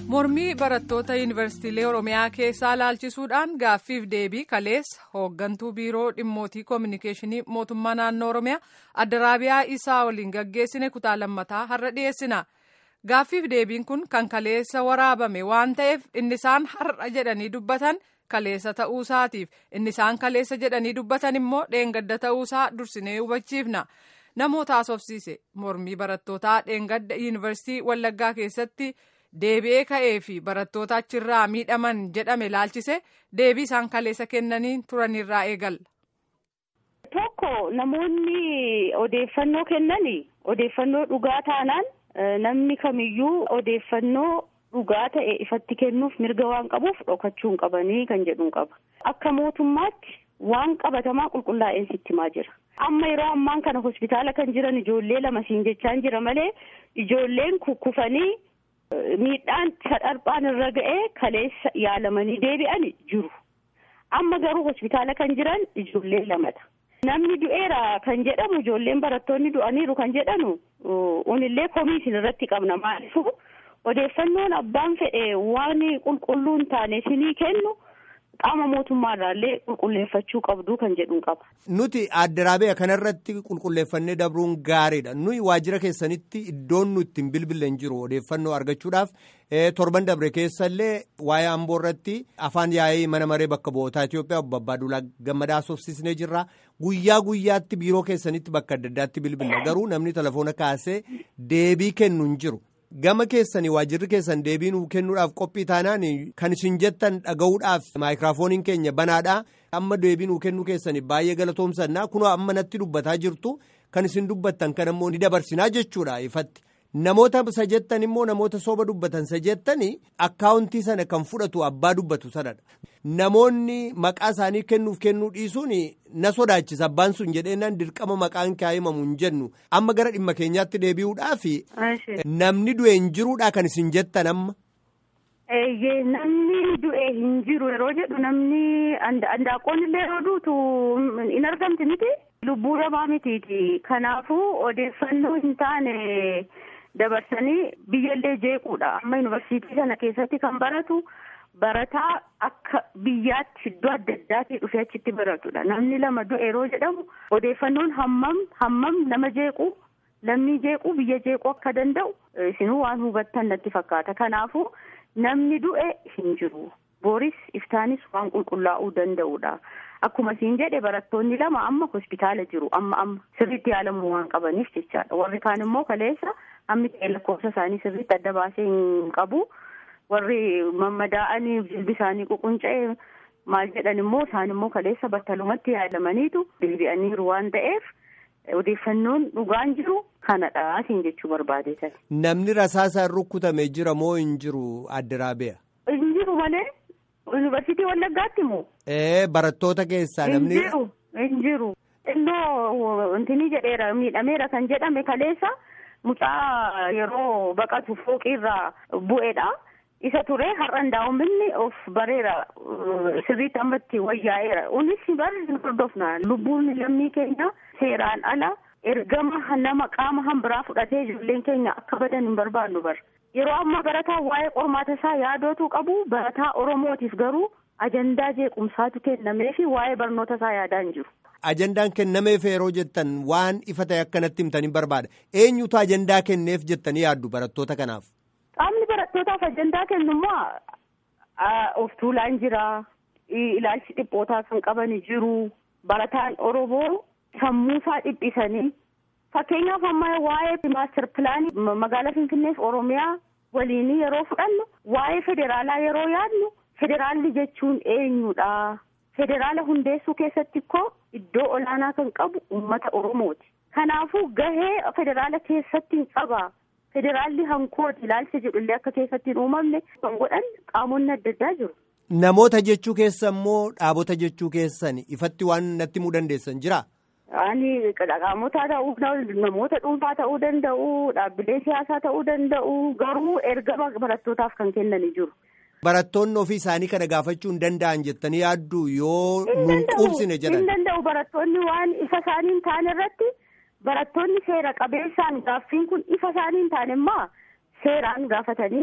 mormii barattoota yuunivarsiitiilee oromiyaa keessaa laalchisuudhaan gaaffiif deebii kaleessa hooggantuu biiroo dhimmootii koominikeeshinii mootummaa naannoo oromiyaa adda raabiyaa isaa waliin gaggeessine kutaa lammataa har'a dhiyeessina gaaffiif deebiin kun kan kaleessa waraabame waan ta'eef inni isaan har'a jedhanii dubbatan kaleessa ta'uusaatiif inni isaan kaleessa jedhanii dubbatan immoo dheengadda ta'uusaa dursinee hubachiifna. namoota haasofsiise mormii barattootaa dheengadda yuunivarsiitii wallaggaa keessatti deebi'ee ka'ee fi barattoota achirraa miidhaman jedhame laalchise deebii isaan kaleessa kennanii turanirraa eegalla. Tokko namoonni odeeffannoo kennani odeeffannoo dhugaa taanaan namni kamiyyuu odeeffannoo dhugaa ta'e ifatti kennuuf mirga waan qabuuf dhokachuu hin qabanii kan jedhuun qaba. Akka mootummaatti waan qabatamaa qulqullaa'een sitti himaa jira. Amma yeroo ammaan kana hospitaala kan jiran ijoollee lama siin jechaan jira malee ijoolleen kukkufanii miidhaan sadharphaan irra ga'ee kaleessa yaalamanii deebi'an jiru. Amma garuu hospitaala kan jiran ijoollee lamadha. Namni du'eera kan jedhamu ijoolleen barattoonni du'aniiru kan jedhanu unillee komii isin irratti qabna maalifu odeeffannoon abbaan fedhe waan qulqulluu hin taane isinii kennu. qaama mootummaarraallee qulqulleeffachuu qabdu kan jedhuun qaba. Nuti adda raabiyaa kanarratti qulqulleeffannee dabruun gaariidha. Nuyi waajjira keessanitti iddoon nu ittiin bilbilan jiru odeeffannoo argachuudhaaf torban dabre keessallee waa'ee amboo irratti afaan yaa'ii mana maree bakka bu'ootaa Itoophiyaa obbo Abbaaduulaa Gammadaa haasofsiisnee jirra. Guyyaa guyyaatti biiroo keessanitti bakka adda addaatti bilbila garuu namni telefoona kaasee deebii kennu hin jiru. Gama keessanii waajjirri keessan deebii nuu kennuudhaaf qophii taanaan kan isin jettan dhaga'uudhaaf maayikiraafooniin keenya banaadha. Amma deebii nuu kennuu keessanii baay'ee galatoomsannaa kunoo amma natti dubbataa jirtu kan isin dubbattan kan ammoo ni dabarsinaa jechuudha ifatti. Namoota isa jettan immoo namoota sooba dubbatan isa jettanii akkaawuntii sana kan fudhatu abbaa dubbatu sanadha. Namoonni maqaa isaanii kennuuf kennuu dhiisuun na sodaachisa abbaan sun jedheenaan dirqama maqaan kaa'imamu hin jennu amma gara dhimma keenyaatti deebi'uudhaaf namni du'e hin jiruudha kan isin jettan amma. Eeyyee namni du'e hin jiru yeroo jedhu namni andaaqoon illee yeroo duutu hin argamti miti lubbuu namaa mitiiti kanaafuu odeeffannoo hin taane. dabarsanii biyyallee jeequudha amma yuunivarsiitii sana keessatti kan baratu barataa akka biyyaatti iddoo adda addaatii dhufee achitti baratudha namni lama du'e yeroo jedhamu odeeffannoon hammam hammam nama jeequ lammii jeequ biyya jeequ akka danda'u isinuu waan hubattan natti fakkaata kanaafuu namni du'e hin jiru booris iftaanis waan qulqullaa'uu danda'udha. Akkuma siin jedhe barattoonni lama amma hospitaala jiru amma amma sirriitti yaalamuu waan qabaniif jechaadha warri kaan immoo kaleessa hammi ta'e lakkoofsa isaanii sirriitti adda baasee hin qabu warri mammadaa'anii jilbi isaanii ququnca'e maal jedhan immoo isaan immoo kaleessa battalumatti yaalamaniitu deebi'aniiru waan ta'eef odeeffannoon dhugaan jiru kanadha siin jechuu barbaadeetan. Namni rasaasaan rukkutame jira moo hin jiru adda raabiyaa? Hin jiru malee. Yuunivarsiitii Wallaggaatti moo? Ee barattoota keessaa namni. Hin jiru hin jiru. Innoo wanti jedheera miidhameera kan jedhame kaleessa mucaa yeroo baqatu fooqiirraa bu'eedha. Isa ture har'an daawwamni of bareera sirriitti ammatti wayyaa'eera. Unis bari hin hordofna. Lubbuun lammii keenya seeraan ala ergama nama qaama hambiraa fudhatee ijoolleen keenya akka badan hin barbaannu bara. Yeroo ammaa barataa waa'ee qormaata isaa yaadootu qabu barataa Oromootiif garuu ajandaa jeequmsaatu kennamee fi waa'ee barnoota isaa yaadaa hin jiru. Ajandaan kennameef yeroo jettan waan ifa ta'e akkanatti himtanii barbaada. Eenyutu ajandaa kenneef jettanii yaaddu barattoota kanaaf? Qaamni barattootaaf ajandaa kennu immoo of tuulaan jira. Ilaalchi dhiphootaa kan qaban jiru. Barataan Oromoo sammuusaa dhiphisanii. Fakkeenyaaf amma waa'ee maaster pilaanii magaalaa Finfinneef Oromiyaa waliin yeroo fudhannu waa'ee federaalaa yeroo yaadnu federaalli jechuun eenyudha. Federaala hundeessuu keessatti immoo iddoo olaanaa kan qabu uummata Oromooti. Kanaafuu gahee federaala keessatti hin qaba. Federaalli hankooti ilaalcha jedhullee akka keessatti hin uumamne kan godhan qaamonni adda addaa jiru. Namoota jechuu keessa immoo dhaabota jechuu keessan ifatti waan natti himuu dandeessan jira. Ani qaamota ta'uu namoota dhuunfaa ta'uu danda'u dhaabbilee siyaasaa ta'uu danda'u garuu ergama barattootaaf kan kennanii jiru. Barattoonni ofii isaanii kana gaafachuu hin danda'an jettanii yaaddu yoo nuun quubsine jedhan. Hin danda'u barattoonni waan ifa isaanii hin taane irratti barattoonni seera qabeessaan gaaffiin kun ifa isaanii hin taane immoo seeraan gaafatanii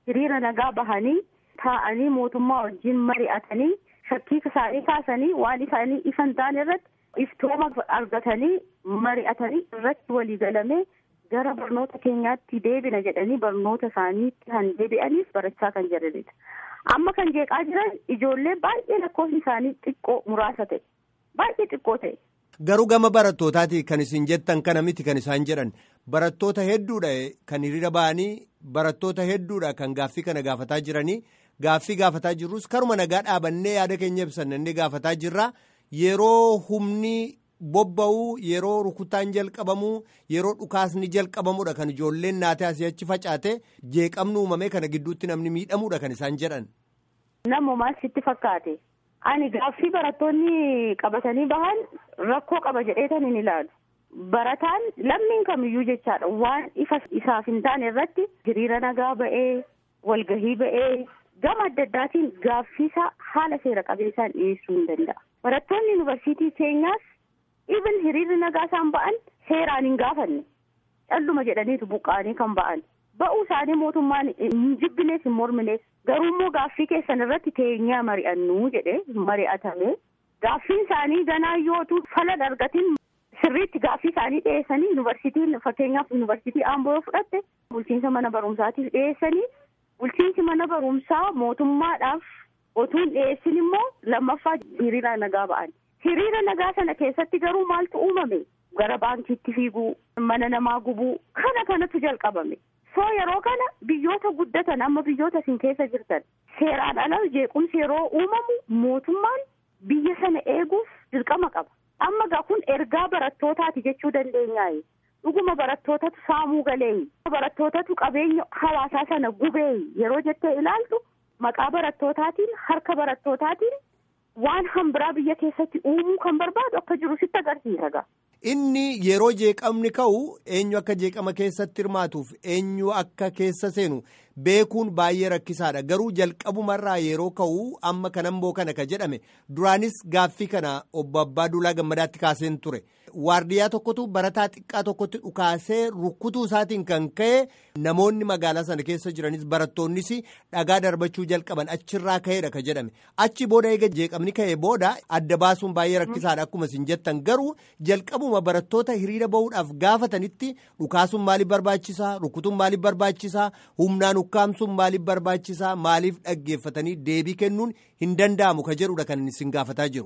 hiriira nagaa bahanii taa'anii mootummaa wajjin mari'atanii shakkii isaanii kaasanii waan isaanii ifa hin taane irratti iftooma argatanii mari'atanii irratti walii galamee gara barnoota keenyaatti deebina jedhanii barnoota isaaniitti kan deebi'aniif barachaa kan jiranidha. Amma kan jeeqaa jiran ijoollee baay'ee lakkoofni isaanii xiqqoo muraasa ta'e baay'ee xiqqoo ta'e. Garuu gama barattootaati kan isin jettan kana miti kan isaan jedhan barattoota hedduudha kan hiriira ba'anii barattoota hedduudha kan gaaffii kana gaafataa jiranii gaaffii gaafataa jirrus karuma nagaa dhaabannee yaada keenya ibsannee gaafataa jirra yeroo humni. bobba'uu yeroo rukutaan jalqabamuu yeroo dhukaasni jalqabamudha kan ijoolleen naatee asii achi facaate jeeqamni uumamee kana gidduutti namni miidhamuudha kan isaan jedhan. Namumaan sitti fakkaate ani gaaffii barattoonni qabatanii bahan rakkoo qaba jedheetan hin ilaalu. Barataan lammiin kamiyyuu jechaadha waan ifa isaaf hin taane irratti hiriira nagaa ba'ee walgahii ba'ee gama adda addaatiin gaaffiisaa haala seera qabeessaan dhiyeessuu hin danda'a. Barattoonni yuunivarsiitii keenyaas even hiriirri nagaa isaan ba'an seeraan hin gaafanne calluma jedhaniitu buqqa'anii kan ba'an ba'uu isaanii mootummaan hin jibbinees hin morminees garuu immoo gaaffii keessan irratti teenyaa mari'annuu jedhe mari'atame gaaffiin isaanii ganaa yootu fala argatiin sirriitti gaaffii isaanii dhiyeessanii yuunivarsiitiin fakkeenyaaf yuunivarsiitii aamboo yoo fudhatte bulchiinsa mana barumsaatiif dhiyeessanii bulchiinsi mana barumsaa mootummaadhaaf otuun dhiyeessin immoo lammaffaa hiriira nagaa ba'an. hiriira nagaa sana keessatti garuu maaltu uumame gara baankiitti fiiguu mana namaa gubuu kana kanatu jalqabame soo yeroo kana biyyoota guddatan amma biyyoota isin keessa jirtan seeraan ala jeequmsi yeroo uumamu mootummaan biyya sana eeguuf dirqama qaba amma gaa kun ergaa barattootaati jechuu dandeenyaayi dhuguma barattootatu saamuu galeeyi barattootatu qabeenya hawaasaa sana gubeeyi yeroo jettee ilaaltu maqaa barattootaatiin harka barattootaatiin. waan hambiraa biyya keessatti uumuu kan barbaadu akka jiru sitti agarsiisa gaa. Inni yeroo jeeqamni ka'u eenyu akka jeeqama keessatti hirmaatuuf eenyu akka keessa seenu beekuun baay'ee rakkisaadha garuu jalqabumarraa yeroo ka'u amma kanamboo kana ka jedhame duraanis gaaffii kana obbo Abbaa Duulaa Gammadaatti kaaseen ture. Waardiyaa tokkotu barataa xiqqaa tokkotti dhukaasee rukkutuu isaatiin kan ka'e namoonni magaalaa sana keessa jiranis barattoonnis dhagaa darbachuu jalqaban achirraa ka'eedha ka jedhame achi booda eega jeeqamni ka'e booda adda baasuun baay'ee rakkisaadha akkuma isin jettan garuu jalqabuma barattoota hiriira bahuudhaaf gaafatanitti dhukaasuun maaliif barbaachisaa rukkutuun maaliif barbaachisaa humnaan ukkaamsuun maaliif barbaachisaa maaliif dhaggeeffatanii deebii kennuun hin danda'amu ka jedhudha kan isin gaafataa jiru.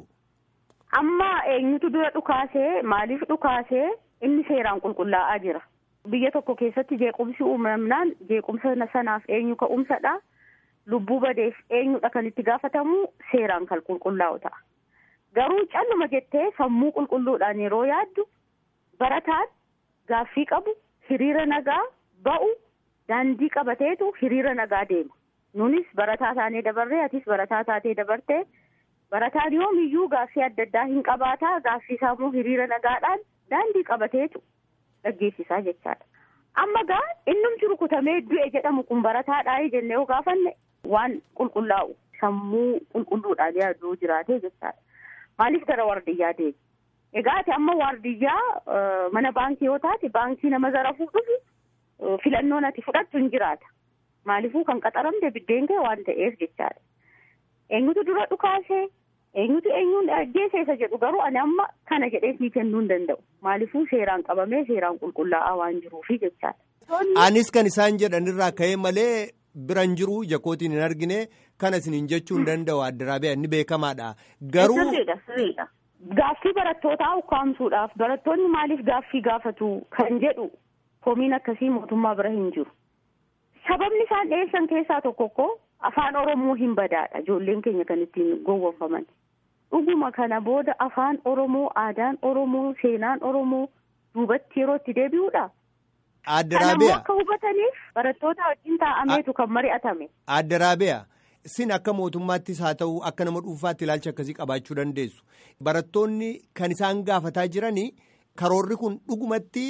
Amma eenyutu dura dhukaasee maaliif dhukaasee inni seeraan qulqullaa'aa jira. Biyya tokko keessatti jeequmsi uumamnaan jeequmsa sanaaf eenyu ka'umsadha. Lubbuu badeef eenyudha kan itti gaafatamu seeraan kan qulqullaa'u ta'a. Garuu calluma jettee sammuu qulqulluudhaan yeroo yaaddu barataan gaaffii qabu hiriira nagaa ba'u daandii qabateetu hiriira nagaa deema. Nunis barataa taanee dabarree atis barataa taatee dabartee. Barataan yoomiyyuu gaaffii adda addaa hin qabaataa gaaffii isaa immoo hiriira nagaadhaan daandii qabateetu dhaggeessisaa jechaadha. Amma gaa innumti rukutamee du'e jedhamu kun barataadhaa jennee yoo gaafanne waan qulqullaa'u sammuu qulqulluudhaan yaaduu jiraatee jechaadha. Maaliif gara waardiyyaa deemi? Egaa ati amma waardiyyaa mana baankii yoo taate baankii nama zarafuu dhufu filannoon ati fudhattu hin jiraata. Maaliifuu kan qaxaramte biddeen kee waan ta'eef jechaadha. Eenyutu dura dhukaasee eenyutu eenyuun ajjeese jedhu garuu ani amma kana jedhee sii kennuu hin danda'u. Maaliifuu seeraan qabamee seeraan qulqullaa'aa waan jiruufi jechaadha. Anis kan isaan jedhanirraa ka'ee malee biran jiru jakootiin hin argine kana isiniin jechuu hin danda'u addaraabiyaa inni beekamaadha. Garuu. Sirriidha sirriidha. Gaaffii barattootaa ukkaamsuudhaaf barattoonni maaliif gaaffii gaafatu kan jedhu komiin akkasii mootummaa bira hin jiru. Sababni isaan dhiyeessan keessaa tokko koo afaan Oromoo hin badaadha ijoolleen keenya kan ittiin gowwoomfaman. Dhuguma kana booda afaan Oromoo, aadaan Oromoo, seenaan Oromoo duubatti yeroo itti deebi'uudha. Adda Kanammoo Raabiyaa. akka hubataniif barattoota wajjin taa'ameetu kan mari'atame. Adda Raabiyaa. Sin akka mootummaattis haa ta'u akka nama dhuunfaatti ilaalcha akkasii qabaachuu dandeessu. Barattoonni kan isaan gaafataa jiranii karoorri kun dhugumatti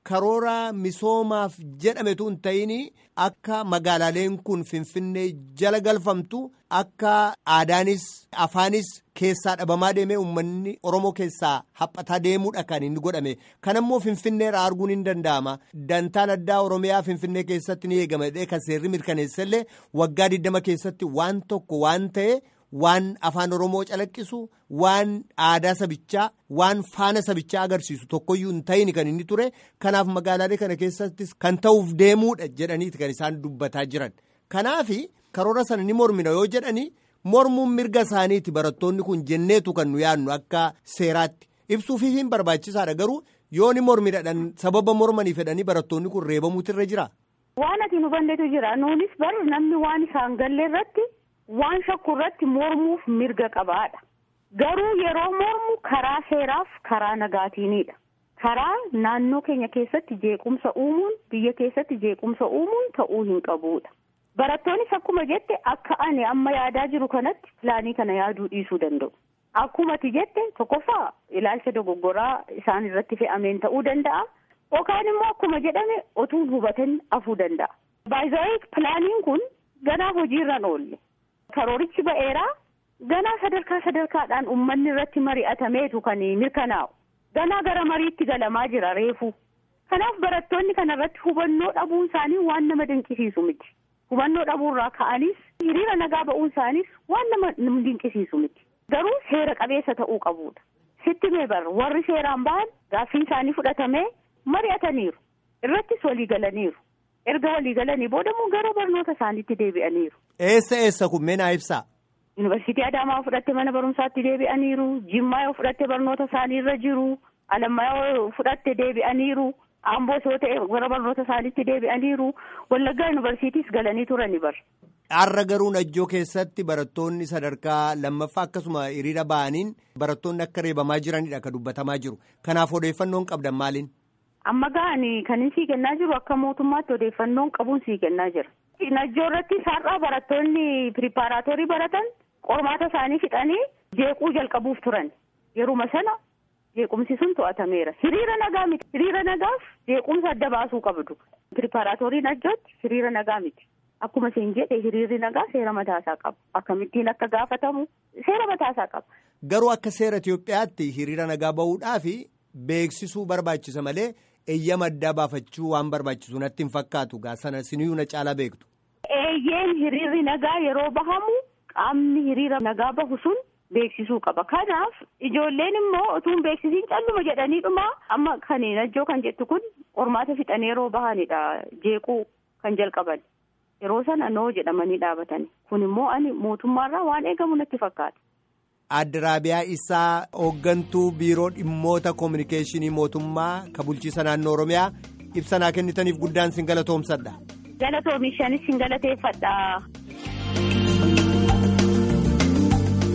karoora misoomaaf jedhametu hin ta'in akka magaalaaleen kun finfinnee jala galfamtu akka aadaanis afaanis keessaa dhabamaa deemee uummanni oromoo keessaa haphataa deemuudha kan inni godhame kanammoo finfinneerraa arguun hin danda'ama dantaan addaa oromiyaa finfinnee keessatti ni eegama kan seerri mirkaneessallee waggaa 20 keessatti waan tokko waan ta'e. waan afaan oromoo calaqqisu waan aadaa sabichaa waan faana sabichaa agarsiisu tokkoyyuu hin ta'in kan inni ture kanaaf magaalaalee kana keessattis kan ta'uuf deemuudha jedhaniiti kan isaan dubbataa jiran kanaaf karoora sana ni mormina yoo jedhani mormuun mirga isaaniiti barattoonni kun jenneetu kan nu yaadnu akka seeraatti ibsuufi hin barbaachisaadha garuu yoo ni mormidhaan sababa mormanii fedhanii barattoonni kun reebamuutu irra jira. waan ati nu bandeetu jira nuunis bar namni waan isaan galle irratti. waan shakku irratti mormuuf mirga qabaadha garuu yeroo mormu karaa seeraaf karaa nagaatiinidha karaa naannoo keenya keessatti jeequmsa uumuun biyya keessatti jeequmsa uumuun ta'uu hin qabuudha barattoonnis akkuma jette akka ani amma yaadaa jiru kanatti pilaanii kana yaaduu dhiisuu danda'u akkuma ati jette tokkoffaa ilaalcha dogoggoraa isaan irratti fe'ameen ta'uu danda'a yookaan immoo akkuma jedhame otuu hubatan afuu danda'a baay'ee pilaaniin kun ganaa hojiirran oolle. karoorichi ba'eeraa ganaa sadarkaa sadarkaadhaan uummanni irratti mari'atameetu kan mirkanaa'u ganaa gara mariitti galamaa jira reefu kanaaf barattoonni kana irratti hubannoo dhabuun isaanii waan nama dinqisiisu miti hubannoo dhabuurraa ka'anis hiriira nagaa ba'uun isaaniis waan nama dinqisiisu miti garuu seera qabeessa ta'uu qabuudha sitti meebar warri seeraan ba'an gaaffiin isaanii fudhatamee mari'ataniiru irrattis walii galaniiru. erga walii galanii boodamuu gara barnoota isaaniitti deebi'aniiru. Eessa eessa kun mee naa ibsaa? Yuunivarsiitii Adaamaa fudhatte mana barumsaatti deebi'aniiru. Jimmaa yoo fudhatte barnoota isaanii irra jiru. Alammaa yoo fudhatte deebi'aniiru. Amboos yoo ta'e gara barnoota isaaniitti deebi'aniiru. Wallaggaa yuunivarsiitiis galanii turani bar. Har'a garuu Najjoo keessatti barattoonni sadarkaa lammaffaa akkasuma hiriira ba'aniin barattoonni akka reebamaa jiranidha kan dubbatamaa jiru. Kanaaf odeeffannoon qabdan maaliin? amma ga'anii kan sii kennaa jiru akka mootummaatti odeeffannoon qabuun sii kennaa jira. Najjoo irratti har'aa barattoonni piripaaraatoorii baratan qormaata isaanii fixanii jeequu jalqabuuf turan yeruma sana jeequmsi sun to'atameera hiriira nagaa miti hiriira nagaaf jeequmsa adda baasuu qabdu piripaaraatoorii najjootti hiriira nagaa miti akkuma isin jedhe hiriirri nagaa seera mataasaa qaba akkamittiin akka gaafatamu seera mataasaa qaba. Garuu akka seera Itoophiyaatti hiriira nagaa bahuudhaaf beeksisuu barbaachisa malee. eeyyama addaa baafachuu waan barbaachisu natti hin fakkaatu gaa sana siniyyuu na caalaa beektu. Eeyyeen hiriirri nagaa yeroo bahamu qaamni hiriira nagaa bahu sun beeksisuu qaba. Kanaaf ijoolleen immoo utuu beeksisiin calluma jedhaniidhuma amma kan najjoo kan jettu kun qormaata fixanii yeroo bahanidha jeequu kan jalqaban. Yeroo sana noo jedhamanii dhaabatani. Kun immoo ani mootummaarraa waan eegamu natti fakkaata. Adda Raabiyaa isaa hooggantuu biiroo dhimmoota koominikeeshinii mootummaa ka bulchiisa naannoo Oromiyaa ibsa naa kennitaniif guddaan sin galatoomsadha. Galatoomishanis sin galateeffadha.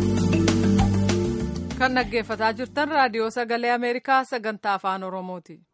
Kan dhaggeeffataa jirtan raadiyoo sagalee Ameerikaa sagantaa afaan Oromooti.